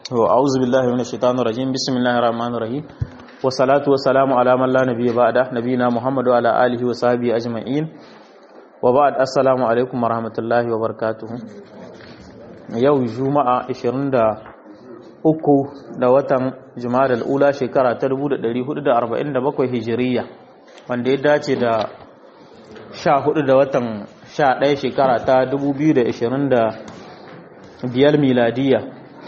أعوذ بالله من الشيطان الرجيم بسم الله الرحمن الرحيم والصلاة والسلام على من لا نبي بعده نبينا محمد وعلى آله وصحبه أجمعين وبعد السلام عليكم ورحمة الله وبركاته yau juma'a 23 da watan jumada al'ula shekara ta 1447 hijiriya wanda ya dace da 14 da watan 11 shekara ta 2025 miladiya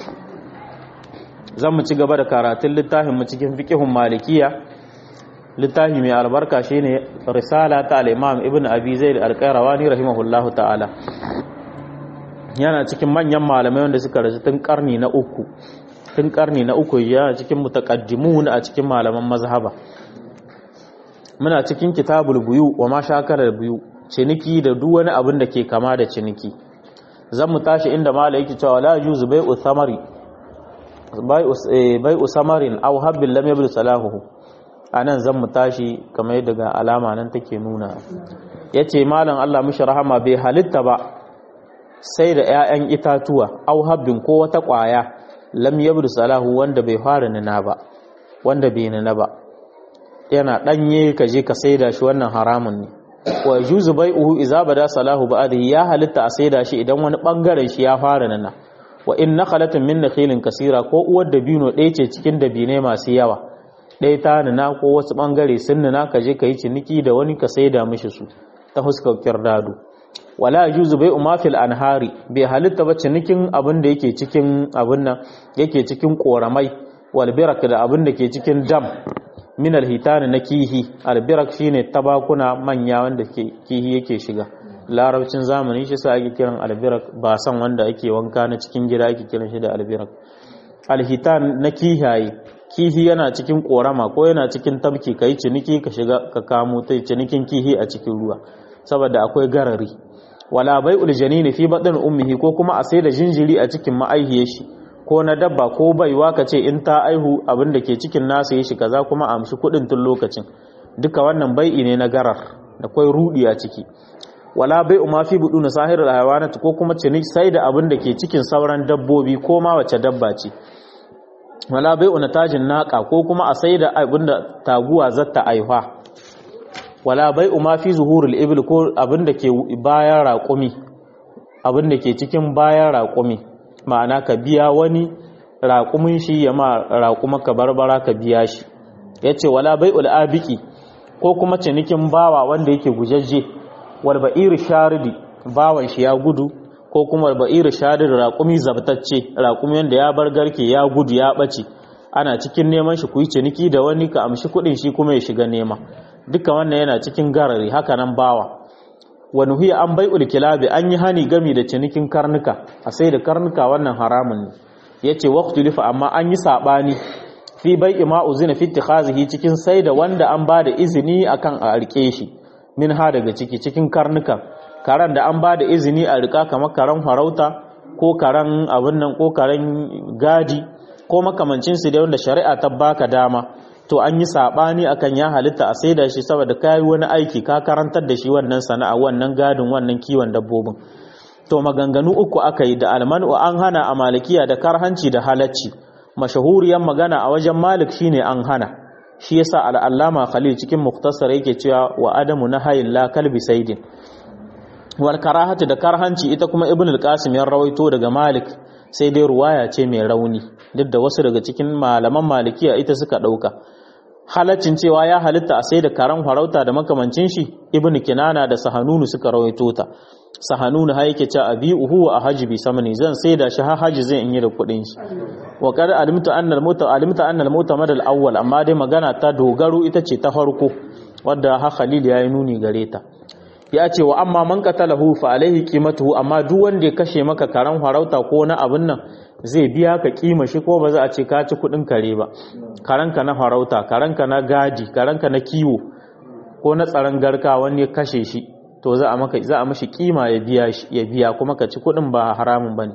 zan mu ci gaba da karatun littafin mu cikin fiqhun malikiya littafi mai albarka shine risala ta al-imam ibn abi zaid al-qayrawani rahimahullahu ta'ala yana cikin manyan malamai wanda suka rasu tun karni na uku tun karni na uku yana cikin mutaqaddimun a cikin malaman mazhaba muna cikin kitabul buyu wa ma shakarar buyu ciniki da duk wani abin da ke kama da ciniki zan mu tashi inda malai yake cewa la yuzu bai'u thamari bai'u samarin aw habbil lam yabdu salahu anan zan mu tashi kamar yadda ga alama nan take nuna yace malam Allah mishi rahama bai halitta ba sai da 'ya'yan itatuwa au habbin ko wata ƙwaya lam yabdu salahu wanda bai fara nuna ba wanda bai nuna ba yana danye ka je ka saida shi wannan haramun ne wa juzu bai'uhu idza bada salahu ba'dihi ya halitta a saida shi idan wani bangaren shi ya fara nuna wa in nakhalatin min nakhilin kasira ko uwar dabino ɗaya ce cikin dabinai masu yawa ɗaya ta nuna ko wasu bangare sun nuna ka je ka yi ciniki da wani ka saida mishi su ta huskar kirdadu wala juzu bai umafil anhari bai halitta ba cinikin abin da yake cikin abin nan yake cikin koramai wal birak da abin da ke cikin dam min alhitani na kihi albirak shine tabakuna manya wanda kihi yake shiga larabcin zamani shi sa ake kiran albirak ba san wanda ake wanka na cikin gida ake kiran shi da albirak alhitan na kihaye kihi yana cikin korama ko yana cikin tabki kai ciniki ka shiga ka kamo ta cinikin kihi a cikin ruwa saboda akwai garari wala bai'ul janini fi badin ummihi ko kuma a sai da jinjiri a cikin ma'aihiyar shi ko na dabba ko baiwa ka ce in ta aihu abin da ke cikin nasa yi shi kaza kuma a amshi kudin tun lokacin duka wannan bai'i ne na garar da kwai rudi a ciki wala bai'u ma fi budun sahirul hayawanat ko kuma cini sai da abin da ke cikin sauran dabbobi ko ma wace dabba ce wala bai'u natajin naka ko kuma a sai da abin da taguwa zatta aifa wala bai ma fi zuhurul ibil ko abin da ke bayan raƙumi abin da ke cikin bayan raƙumi ma'ana ka biya wani raƙumin shi ya ma raƙuma ka barbara ka biya shi ya ce wala bai abiki ko kuma cinikin bawa wanda yake gujajje wal ba'ir sharidi bawan shi ya gudu ko kuma ba'ir sharidi raƙumi zabtacce raƙumi wanda ya bar garke ya gudu ya ɓace ana cikin neman shi ku yi ciniki da wani ka amshi kuɗin shi kuma ya shiga nema duka wannan yana cikin garari haka nan bawa wani huya an bai ulkilabi an yi hani gami da cinikin karnuka a sai da karnuka wannan haramun ne ya ce waktu lifa amma an yi saɓani fi bai ima uzina fi tikhazihi cikin sai da wanda an ba da izini akan a rike shi min ha daga ciki cikin karnukan karan da an ba da izini a rika kamar karan farauta ko karan abin nan ko karan gadi ko makamancin su da wanda shari'a ta baka dama to an yi sabani akan ya halitta a saida shi saboda kai wani aiki ka karantar da shi wannan sana'a wannan gadin wannan kiwon dabbobin to maganganu uku aka yi da almanu an hana a malikiya da karhanci da halacci mashahuriyar magana a wajen malik shine an hana shi yasa al'allama khalil cikin muktasar yake cewa wa adamu nahayin la kalbi saidin wal karahatu da karhanci ita kuma ibn al-qasim ya rawaito daga malik sai dai ruwaya ce mai rauni duk da wasu daga cikin malaman malikiya ita suka dauka halaccin cewa ya halitta a sai da karan farauta da makamancin shi ibnu kinana da sahanunu suka rawaito ta sahanunu ha yake cewa abi uhu wa hajibi samani zan sai da shi ha haji zan yi da kuɗin shi wa qad alimtu anna al-muta alimta anna al-mutamad al-awwal amma dai magana ta dogaro ita ce ta farko wadda ha khalil yayi nuni gare ta ya ce wa amma man qatalahu fa alaihi qimatuhu amma duk wanda ya kashe maka karan farauta ko na abin nan zai biya ka kima shi ko ba za a ce ka ci kudin kare ba karanka na farauta karanka na gadi karanka na kiwo ko na tsaron garka wani ya kashe shi to za a maka za a mishi kima ya biya shi ya biya kuma ka ci kudin ba haramun bane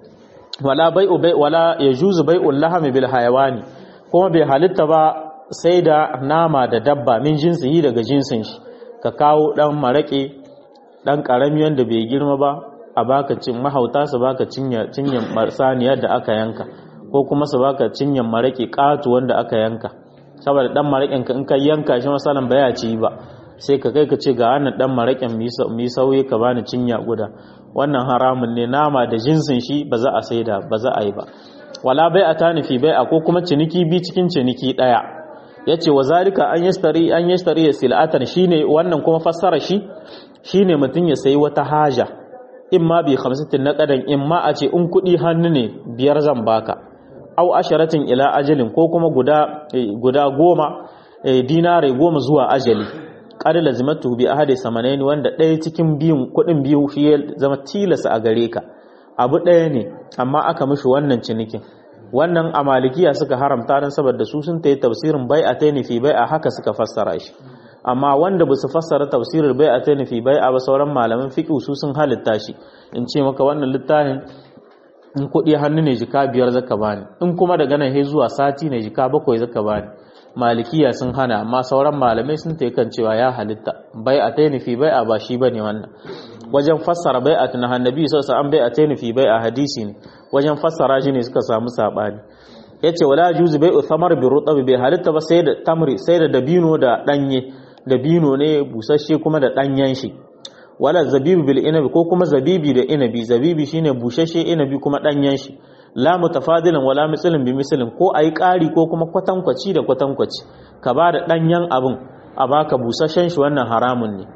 wala bai'u bai wala yajuzu bai'ul lahmi bil hayawani kuma bai halitta ba sai da nama da dabba min jinsihi daga jinsin shi ka kawo dan marake dan karami wanda bai girma ba a baka cin mahauta su baka cinya cinyan saniyar da aka yanka ko kuma su baka cinyan maraƙi ƙatu wanda aka yanka saboda dan maraƙin ka in ka yanka shi masalan baya ci ba sai ka kai ka ce ga wannan dan maraƙin mi sauye ka bani cinya guda wannan haramun ne nama da jinsin shi ba za a saida ba za a yi ba wala bai a tani fi bai a ko kuma ciniki bi cikin ciniki daya yace wa zalika an yastari an yastari silatan shine wannan kuma fassara shi shine mutun ya sayi wata haja in ma bi khamsatin naqadan in ma a ce in kudi hannu ne biyar zan baka au asharatin ila ajalin ko kuma guda guda goma dinare goma zuwa ajali qad lazimatu bi ahadi samanaini wanda ɗaya cikin biyun kudin biyu shi ya zama tilasa a gare ka abu ɗaya ne amma aka mishi wannan cinikin wannan a malikiya suka haramta don saboda su sun ta yi tafsirin bai a ta fi bai a haka suka fassara shi amma wanda ba su fassara tafsirin bai a ta fi bai a ba sauran malaman fiƙi su sun halitta shi in ce maka wannan littafin in kuɗi hannu ne jika biyar zaka bani in kuma daga nan he zuwa sati ne jika bakwai zaka bani malikiya sun hana amma sauran malamai sun ta kan cewa ya halitta bai a ta fi bai a ba shi bane wannan wajen fassara bai'at na annabi sallallahu an bai'at ne fi bai'a hadisi ne wajen fassara shi ne suka samu sabani yace wala juzu bai'u thamar bi rutab bi halitta ba sai da tamri sai da dabino da danye dabino ne busasshe kuma da danyen shi wala zabibi bil inabi ko kuma zabibi da inabi zabibi shine busasshe inabi kuma danyen shi la mutafadilan wala mislin bi mislin ko ayi ƙari ko kuma kwatankwaci da kwatankwaci ka ba da danyen abin a baka busasshen shi wannan haramun ne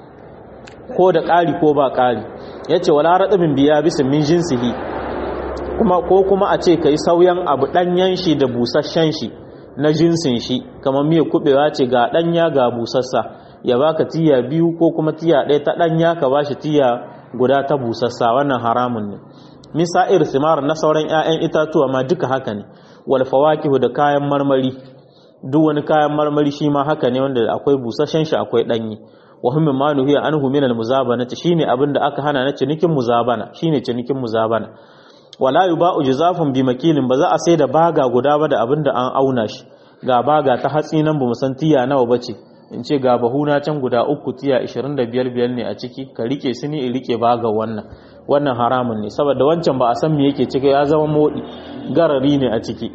ko da ƙari ko ba ƙari ya ce wala raɗabin biya bisa min jinsihi kuma ko kuma a ce ka yi sauyan abu ɗanyen shi da busasshen shi na jinsin shi kamar miya kuɓewa ce ga ɗanya ga busassa ya baka tiya biyu ko kuma tiya ɗaya ta ɗanya ka bashi tiya guda ta busassa wannan haramun ne misa'ir simar na sauran 'ya'yan itatuwa ma duka haka ne wal fawakihu da kayan marmari duk wani kayan marmari shi ma haka ne wanda akwai busasshen shi akwai ɗanye wa hum ma nuhiya anhu min al-muzabana shine abin da aka hana na cinikin muzabana shine cinikin muzabana wala yuba'u jazafun bi makilin ba za a sai da baga guda ba da abin da an auna shi ga baga ta hatsi nan bamu san tiya nawa bace in ce ga bahuna can guda uku tiya 25 biyar ne a ciki ka rike su ne in rike baga wannan wannan haramun ne saboda wancan ba a san me yake ciki ya zama modi garari ne a ciki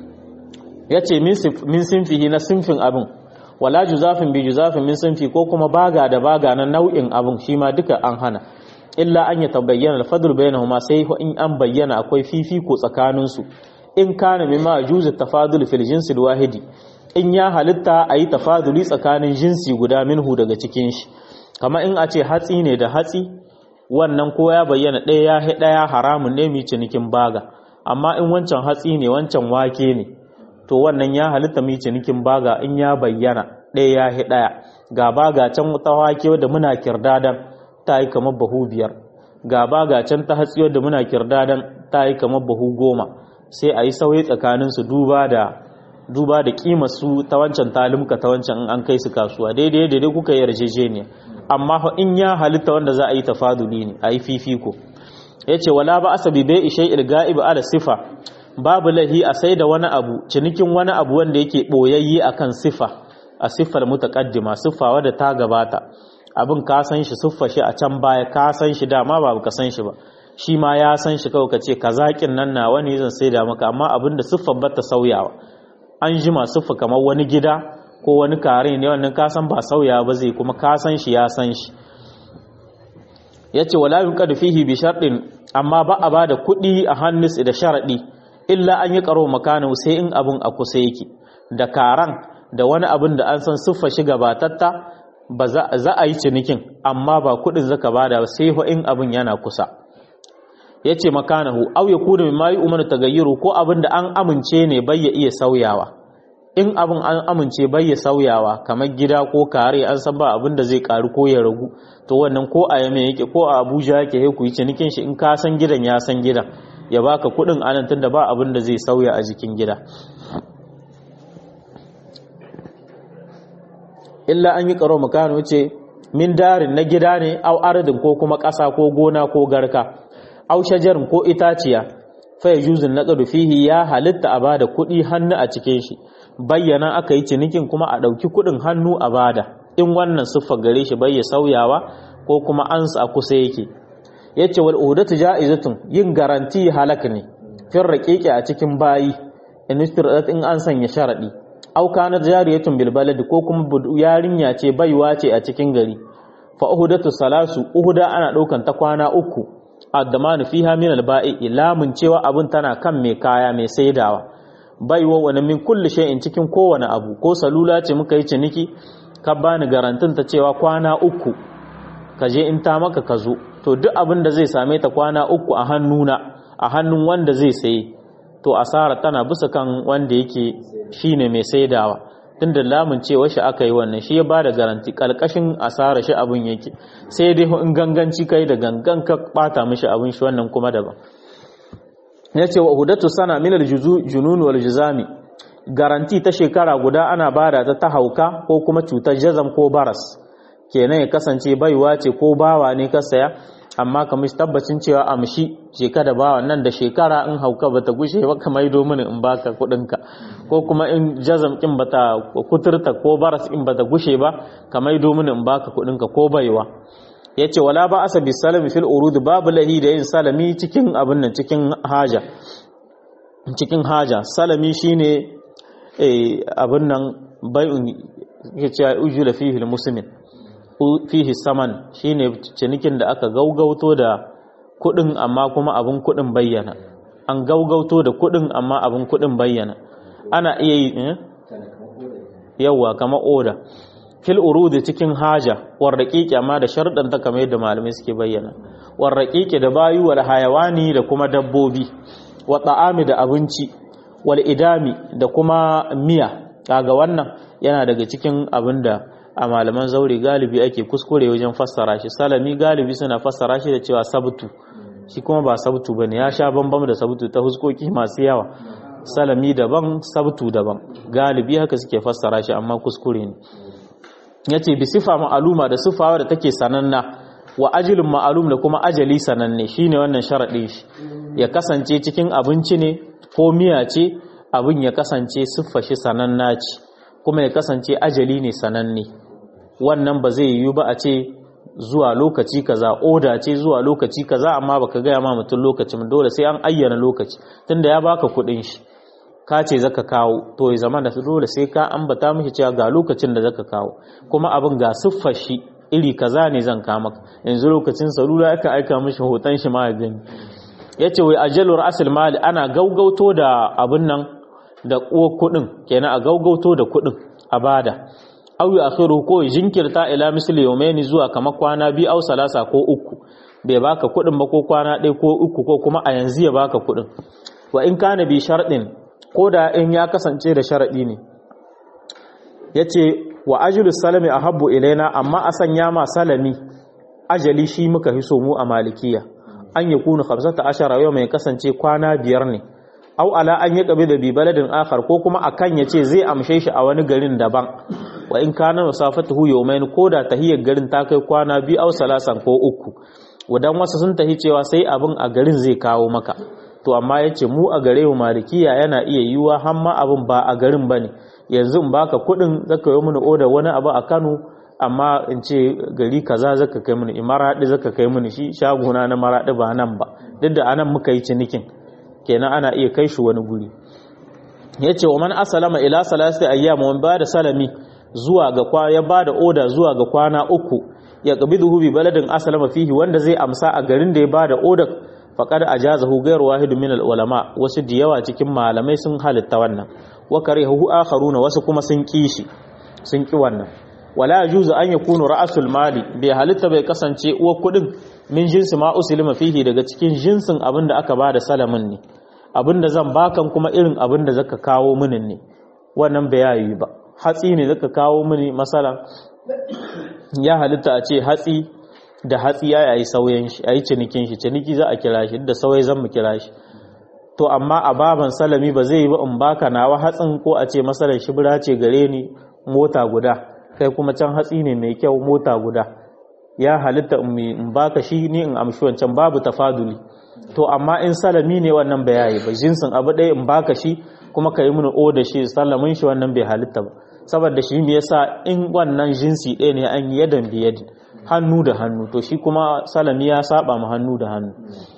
yace min sinfihi na sinfin abin wala juzafin bi juzafin min sunfi ko kuma baga da baga na nau'in abun shi ma duka an hana illa an ya tabayyana al-fadl bainahuma sai in an bayyana akwai fifiko tsakanin su in kana mimma juzu tafadul fil jinsi wahidi in ya halitta ayi tafaduli tsakanin jinsi guda minhu daga cikin shi kama in a ce hatsi ne da hatsi wannan ko ya bayyana ɗaya ya hi ɗaya haramun ne mi cinikin baga amma in wancan hatsi ne wancan wake ne to wannan ya halitta mu cinikin baga in ya bayyana ɗaya ya hi ɗaya ga baga can ta wake da muna kirdadan ta yi kamar bahu biyar ga baga can ta hatsi da muna kirdadan ta yi kamar bahu goma sai a yi sauyi tsakanin su duba da duba da kima su ta wancan talimka ta wancan in an kai su kasuwa daidai daidai kuka yarjejeniya amma in ya halitta wanda za a yi tafaduli ne a yi fifiko yace wala ba asabi bai ishe ilga'ib ala sifa babu lahi a sai da wani abu cinikin wani abu wanda yake boyayye akan sifa a siffar mutaqaddima siffa wadda ta gabata abin ka san shi siffa shi a can baya ka san shi dama ba ka san shi ba shi ma ya san shi kawai ka ce ka zaƙin nan na wani zan sai da maka amma abin da siffar ba ta sauyawa an jima siffa kamar wani gida ko wani kare ne wannan ka san ba sauya ba zai kuma ka san shi ya san shi yace wala yunqadu fihi bi shartin amma ba a bada kuɗi a hannus da sharadi illa an yi karo makanu sai in abun a kusa yake da karan da wani abin da an san siffa shi gabatatta ba za a yi cinikin amma ba kudin zaka bada sai ho in abin yana kusa yace makanahu aw yakunu mimma yu'minu tagayyuru ko abin da an amince ne bai ya iya sauyawa in abin an amince bai ya sauyawa kamar gida ko kare an san ba abin da zai karu ko ya ragu to wannan ko a yame yake ko a Abuja yake he ku yi cinikin shi in ka san gidan ya san gidan ya baka kudin anan tunda ba abin da zai sauya a jikin gida illa an yi karo makano ce min darin na gida ne au ardin ko kuma ƙasa ko gona ko garka au shajarin ko itaciya fa yajuzun naqdu fihi ya halitta a bada kuɗi hannu a cikin shi bayyana aka yi cinikin kuma a ɗauki kuɗin hannu a bada in wannan siffa gare shi bai ya sauyawa ko kuma an sa kusa yake yace wal uhdatu ja'izatun yin garanti halak ne fir raqiqi a cikin bayi in istiradat in an sanya sharadi aw kana jariyatun bil balad ko kuma yarinya ce baiwa ce a cikin gari fa uhudatu salasu uhuda ana daukan ta kwana uku addamanu fiha min al ba'i lamun cewa abun tana kan mai kaya mai saidawa baiwa wani min kulli shay'in cikin kowane abu ko salula ce muka yi ciniki ka bani garantin ta cewa kwana uku ka je in ta maka ka zo to duk abin da zai same ta kwana uku a hannuna a hannun wanda zai saye to asara tana bisa kan wanda yake shine mai saidawa tunda lamun cewa shi aka yi wannan shi ya ba da garanti kalkashin asara shi abin yake sai dai in ganganci kai da gangan ka bata mishi abin shi wannan kuma daban ya ce wa hudatu sana minal junun wal juzami garanti ta shekara guda ana bada ta ta hauka ko kuma cutar jazam ko baras kenan ya kasance baiwa ce ko bawa ne ka saya amma ka mishi tabbacin cewa amshi shekara bawa nan da shekara in hauka bata gushe ba ka maido mini in baka kuɗin ka ko kuma in jazam kin bata kuturta ko baras in bata gushe ba ka maido mini in baka kuɗin ka ko baiwa yace wala ba asa bi salami fil urud babu lahi da yin salami cikin abin nan cikin haja cikin haja salami shine eh abin nan bai'un yace ujula fihi al muslimin fihi saman shine cinikin da aka gaugauto da kudin amma kuma abin kudin bayyana an gaugauto da kudin amma abin kudin bayyana ana iya yi yawa kama oda fil urudi cikin haja war raqiqi amma da sharɗan ta kamar yadda malamai suke bayyana war raqiqi da bayu wal hayawani da kuma dabbobi wa ta'ami da abinci wal idami da kuma miya kaga wannan yana daga cikin abinda a malaman zauri galibi ake kuskure wajen fassara shi salami galibi suna fassara shi da cewa sabtu shi kuma ba sabtu bane ya sha bambam da sabtu ta huskoki masu yawa salami daban sabtu daban galibi haka suke fassara shi amma kuskure ne yace bi sifa ma'aluma da sifawa da take sananna wa ajilun ma'alum da kuma ajali sananne shine wannan sharadin shi ya kasance cikin abinci ne ko miya ce abin ya kasance siffa shi sananna ce kuma ya kasance ajali ne sananne wannan ba zai yiwu ba a ce zuwa lokaci kaza oda ce zuwa lokaci kaza amma baka gaya ma mutum lokacin dole sai an ayyana lokaci tunda ya baka kuɗin shi ka ce zaka kawo to ya zama da dole sai ka ambata mishi cewa ga lokacin da zaka kawo kuma abin ga siffar shi iri kaza ne zan ka maka yanzu lokacin salula aka aika mishi hoton shi ma gani yace wai ajalur asl mali ana gaugauto da abin nan da kuɗin kenan a gaugauto da kuɗin a bada aw akhiru ko jinkirta ila misli yawmaini zuwa kamar kwana biyu aw salasa ko uku bai baka kuɗin ba ko kwana ɗaya ko uku ko kuma a yanzu ya baka kuɗin wa in kana bi sharɗin ko da in ya kasance da sharaɗi ne yace wa ajlu salami ahabbu ilaina amma a sanya ma salami ajali shi muka hiso mu a malikiya an yakunu 15 yau mai kasance kwana biyar ne au ala an yi ƙabi da bi baladin akhar ko kuma akan ya ce zai amshe shi a wani garin daban wa in kana musafatuhu yawmain ko da tahiyar garin ta kai kwana biyu au salasan ko uku wadan wasu sun tahi cewa sai abin a garin zai kawo maka to amma yace mu a gare mu malikiya yana iya yiwa har ma abin ba a garin bane yanzu in baka kuɗin zaka yi mini oda wani abu a Kano amma in ce gari kaza zaka kai mini imaradi zaka kai mini shi shaguna na maradi ba nan ba duk da anan muka yi cinikin kenan ana iya kai shi wani guri yace wa man asalama ila salasi ayyam wa ba da salami zuwa ga kwa ya ba da oda zuwa ga kwana uku ya qabiduhu bi baladin asalama fihi wanda zai amsa a garin da ya ba da oda faqad ajazahu ghayr wahid min al ulama wasu da yawa cikin malamai sun halitta wannan wa karihu akharuna wasu kuma sun ki shi sun ki wannan wala yajuzu an yakunu ra'sul mali bai halitta bai kasance uwa kudin min jinsi ma usilima fihi daga cikin jinsin abin da aka bada salamin ne abin da zan bakan kuma irin abin da zaka kawo mini ne wannan bai yayi ba hatsi ne zaka kawo mini masala ya halitta a ce hatsi da hatsi ya yi sauyen shi ayi cinikin shi ciniki za a kira shi da sauyi zan mu kira shi to amma a baban salami ba zai yi ba in baka nawa hatsin ko a ce masalan shibira ce gare ni mota guda kai kuma can hatsi ne mai kyau mota guda ya halitta in baka shi ne in amshi wancan babu tafaduli to amma in salami ne wannan bai yayi ba jinsin abu ɗaya in baka shi kuma ka yi mini oda shi salamin shi wannan bai halitta ba saboda shi me yasa in wannan jinsi ɗaya ne an yi yadan biyadin hannu da hannu to shi kuma salami ya saba ma hannu da hannu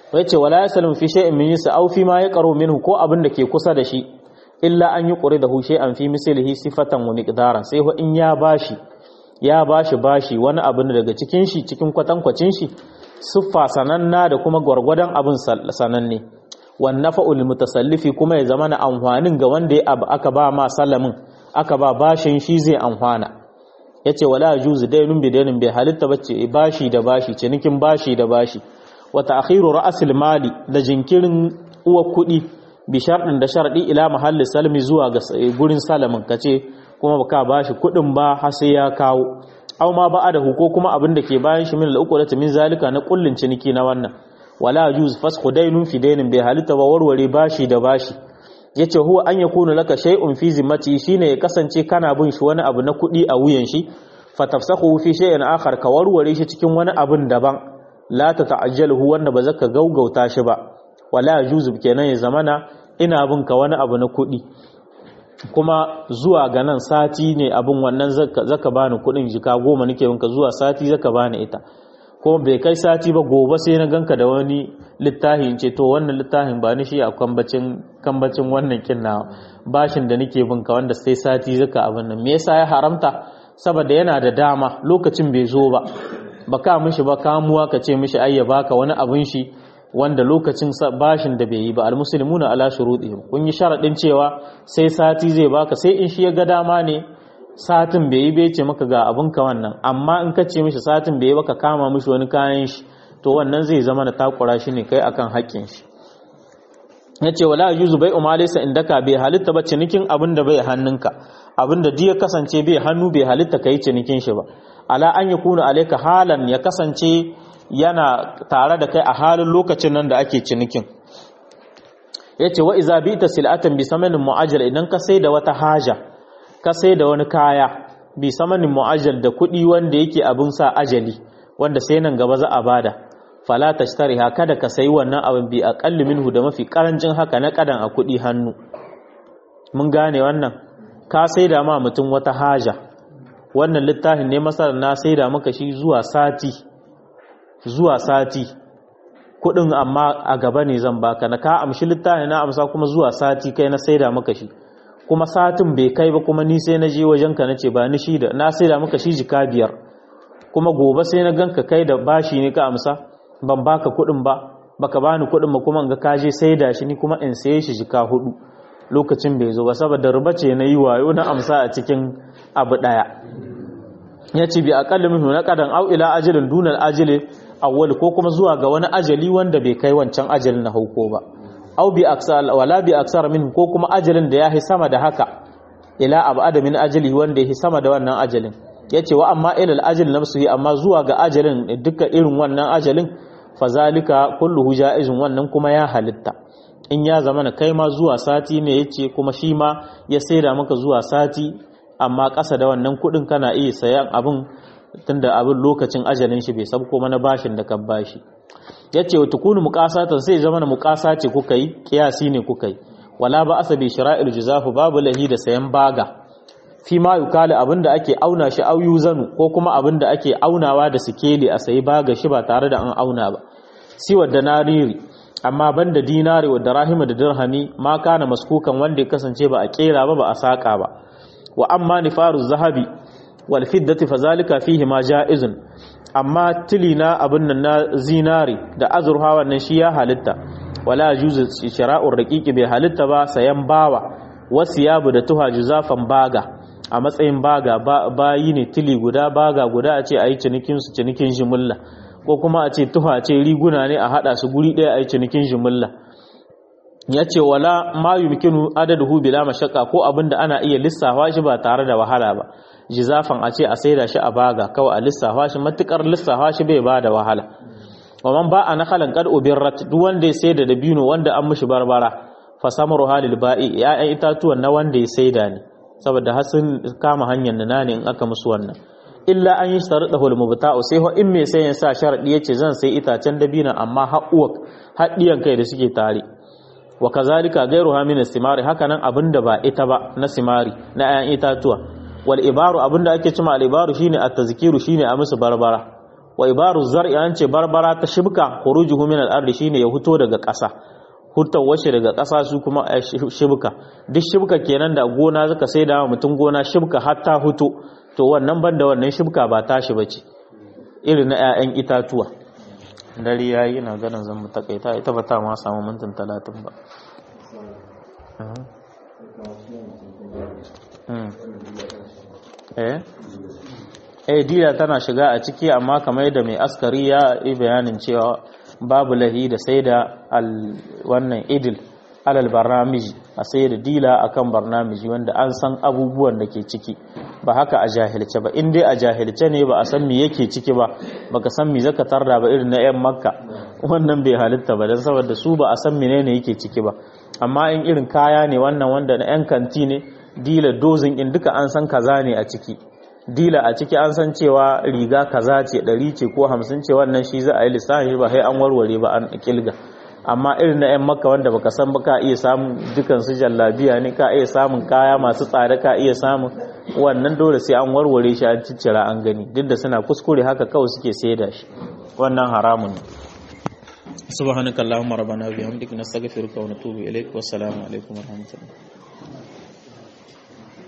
yace wala yasalu fi shay'in min yasa aw fi ma yaqru minhu ko abin da ke kusa da shi illa an yi ƙuri da hushe an fi misalihi sifatan wa miqdaran sai ho in ya bashi ya bashi bashi wani abin daga cikin shi cikin kwatankwacin shi siffa sananna da kuma gwargwadon abin sananne wan nafa'ul mutasallifi kuma ya zama na amfanin ga wanda ya aka ba ma salamin aka ba bashin shi zai amfana yace wala juzu daynun bidainin bai halitta bace bashi da bashi cinikin bashi da bashi wa ta'khiru ra'sil mali da jinkirin uwa kuɗi bi sharɗin da sharɗi ila mahalli salmi zuwa ga gurin salamin kace kuma baka bashi kuɗin ba har sai ya kawo aw ma ba da ko kuma abin da ke bayan shi min al-uqulati min zalika na kullin ciniki na wannan wala juz fasxu daynun fi daynin bai halitta ba warware bashi da bashi yace huwa an yakunu laka shay'un fi zimmati shine ya kasance kana bin shi wani abu na kuɗi a wuyan shi fatafsahu fi shay'in akhar ka warware shi cikin wani abin daban la ta ta'ajjaluhu wanda ba zaka gaugauta shi ba wala juzu kenan ya zamana ina bin ka wani abu na kuɗi kuma zuwa ga nan sati ne abin wannan zaka bani kuɗin jika goma nake binka zuwa sati zaka bani ita kuma bai kai sati ba gobe sai na ganka da wani littafi in ce to wannan littafin ba ni shi a kambacin kambacin wannan kinna bashin da nake binka wanda sai sati zaka abin nan me yasa ya haramta saboda yana da dama lokacin bai zo ba baka mishi ba kamuwa ka ce mishi ai ya baka wani abin shi wanda lokacin bashin da bai yi ba almuslimuna ala shurudihim kun yi sharadin cewa sai sati zai baka sai in shi ya ga dama ne satin bai yi bai ce maka ga abin ka wannan amma in ka ce mishi satin bai yi baka kama mishi wani kayan shi to wannan zai zama na takura shi ne kai akan haƙƙin shi ya ce wala yuzu bai umalisa indaka bai halitta ba cinikin abin da bai hannunka abin da ya kasance bai hannu bai halitta ka yi cinikin shi ba ala an yakuna alayka halan ya kasance yana tare da kai a halin lokacin nan da ake cinikin yace wa iza bi sil'atan bi samanin mu'ajjal idan ka sai da wata haja ka sai da wani kaya bi samanin mu'ajjal da kuɗi wanda yake abin sa ajali wanda sai nan gaba za a bada fala tashtariha kada ka sayi wannan abin bi aqalli minhu da mafi karancin haka na kadan a kuɗi hannu mun gane wannan ka sai da ma mutum wata haja wannan littafin ne masarar na sai da maka shi zuwa sati zuwa sati kudin amma a gaba ne zan baka na ka amshi littafin na amsa kuma zuwa sati kai na sai da maka shi kuma satin bai kai ba kuma ni sai na je wajen ka nace ba ni shi da na sai da maka shi jika biyar kuma gobe sai na ganka kai da bashi ne ka amsa ban baka kudin ba baka bani kudin ba kuma in ga ka je sai da shi ni kuma in saye shi jika hudu lokacin bai zo ba saboda ruba ce na yi wayo na amsa a cikin abu daya ya ce bi aƙalla minhu na ƙadan au ila ajalin dunar ajali awwal ko kuma zuwa ga wani ajali wanda bai kai wancan ajalin na hauko ba au bi aksar wala bi aksar minhu ko kuma ajalin da ya hi sama da haka ila abada min ajali wanda ya hi sama da wannan ajalin yace wa amma ila al ajal nafsihi amma zuwa ga ajalin duka irin wannan ajalin fazalika kulluhu jaizun wannan kuma ya halitta in ya zama na kai ma zuwa sati ne yace kuma shi ma ya saida maka zuwa sati amma ƙasa da wannan kuɗin kana iya sayan abin tunda abin lokacin ajalin shi bai sabko mana bashin da kan bashi yace wa tukunu muqasatan sai zama muqasa ce kuka yi kiyasi ne kuka yi wala ba asabi shira'il juzafu babu lahi da sayan baga fi ma yukali abinda ake auna shi au yuzanu ko kuma abinda ake aunawa da sikeli a sayi baga shi ba tare da an auna ba siwa da nariri amma banda dinari wa darahima da dirhami ma kana maskukan wanda ya kasance ba a kera ba ba a saka ba wa amma nifaru zahabi wal fiddati fazalika fihi ma jaizun amma tilina abin nan na zinari da azurha wannan shi ya halitta wala juzu shira'ur raqiqi bai halitta ba sayan bawa wasiyabu da tuha juzafan baga a matsayin baga bayi ne tili guda baga guda a ce ayi cinikin su cinikin jumulla ko kuma a ce tuha ce riguna ne a hada su guri daya ayi cinikin jumulla ya ce wala ma yumkinu adaduhu bila mashakka ko abinda ana iya lissafa shi ba tare da wahala ba jizafan a ce a saida shi a baga kawai a lissafa shi matukar lissafa shi bai ba da wahala wa man ba a nakalan kad ubirrat duk wanda ya saida da bino wanda an mishi barbara fa samaru halil ba'i ya'yan itatuwan na wanda ya saida ne saboda har sun kama hanyar nana ne in aka musu wannan illa an yi sharuɗa hul mubta'u sai ho in me sai ya sa sharadi yace zan sai itacen dabino amma haƙuwak haɗiyan kai da suke tare wa kazalika gairuha min istimari hakanan abinda ba ita ba na simari na ayan itatuwa wal ibaru abinda ake cima al ibaru shine at tazkiru shine a musu barbara wa ibaru zar'i an ce barbara ta shibka khurujuhu min al-ardi shine ya huto daga ƙasa huttar washe daga ƙasa su kuma shibka duk shibka kenan da gona zaka sai da mutum gona shibka har ta huto to wannan banda wannan shibka ba tashi bace irin na 'ya'yan itatuwa dare yayi ina ganin zan mu takaita ita ba ta ma samu mintin 30 ba eh eh diya tana shiga a ciki amma kamar yadda mai askari ya yi bayanin cewa babu lahi da sai da wannan idil alal barnamiji a sai da dila akan barnamiji wanda an san abubuwan da ke ciki ba haka a jahilce ba in dai a jahilce ne ba a san me yake ciki ba baka san me zaka tarda ba irin na yan makka wannan bai halitta ba dan saboda su ba a san menene yake ciki ba amma in irin kaya ne wannan wanda na yan kanti ne dila dozin in duka an san kaza ne a ciki dila a ciki an san cewa riga kaza ce ɗari ce ko hamsin ce wannan shi za a yi lissafi ba sai an warware ba an kilga amma irin na 'yan makka wanda baka san ba ka iya samun dukan su jallabiya ne ka iya samun kaya masu tsada ka iya samun wannan dole sai an warware shi an ciccira an gani duk da suna kuskure haka kawai suke saida shi wannan haramun ne subhanakallahumma rabbana bihamdika nastaghfiruka wa natubu ilaik wassalamu alaikum warahmatullahi